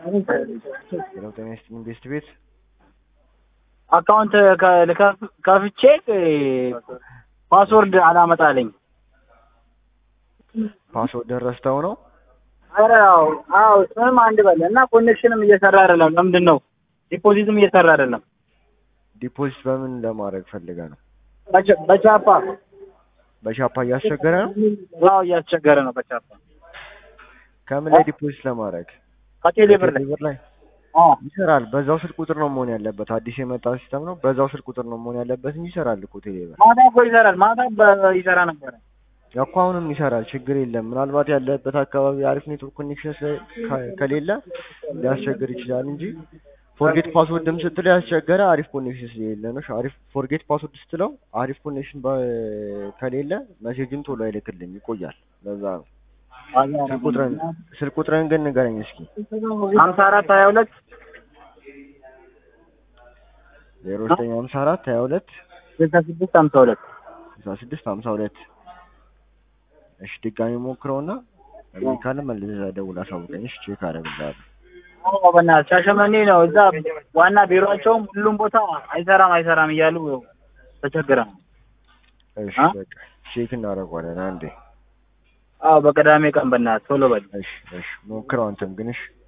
ሄሎ ጤና ይስጥልኝ ቤስት ቤት አካውንት ከ- ልከፍ- ከፍቼ ፓስወርድ አላመጣልኝ። ፓስወርድ ረስተው ነው ኧረ አዎ አዎ ስምም አንድ በል እና ኮኔክሽንም እየሰራ አይደለም። ለምንድን ነው ዲፖዚትም እየሰራ አይደለም? ዲፖዚት በምን ለማድረግ ፈልገ ነው በቻ- በቻፓ በሻፓ እያስቸገረ ነው አዎ እያስቸገረ ነው። በቻፓ ከምን ላይ ዲፖዚት ለማድረግ ከቴሌ ብር ላይ ብር ላይ አዎ ይሰራል በዛው ስልክ ቁጥር ነው መሆን ያለበት አዲስ የመጣ ሲስተም ነው በዛው ስልክ ቁጥር ነው መሆን ያለበት እንጂ ይሰራል እኮ ቴሌ ብር ማታ እኮ ይሰራል። ማታ በ- ይሰራ ነበረ። እኮ አሁንም ይሰራል ችግር የለም ምናልባት ያለበት አካባቢ አሪፍ ኔትወርክ ኮኔክሽን ስለ- ከ- ከሌለ ሊያስቸግር ይችላል እንጂ ፎርጌት ፓስወርድም ስትለው ያስቸገረ አሪፍ ኮኔክሽን ስለሌለ ነው አሪፍ ፎርጌት ፓስወርድ ስትለው አሪፍ ኮኔክሽን በ- ከሌለ ሜሴጅን ቶሎ አይልክልም ይቆያል ለዛ ነው ስልክ ቁጥርን ስልክ ቁጥርን ግን ንገረኝ እስኪ ሀምሳ አራት ሀያ ሁለት ዜሮ ዘጠኝ ሀምሳ አራት ሀያ ሁለት ስልሳ ስድስት ሀምሳ ሁለት ስልሳ ስድስት ሀምሳ ሁለት እሺ ድጋሚ ሞክረውና እምቢ ካለ መልሰህ ደውል አሳውቀኝ እሺ ቼክ አደርግልሃለሁ አዎ በእናትህ ሻሸመኔ ነው። እዛ ዋና ቢሮቸውም ሁሉም ቦታ አይሰራም አይሰራም እያሉ ተቸግረ ነው። እሺ አ? በቃ ቼክ እናደርገዋለን አንዴ አዎ በቅዳሜ ቀን በእናትህ ቶሎ በል። እሺ እሺ ሞክረው አንተም ግን እሺ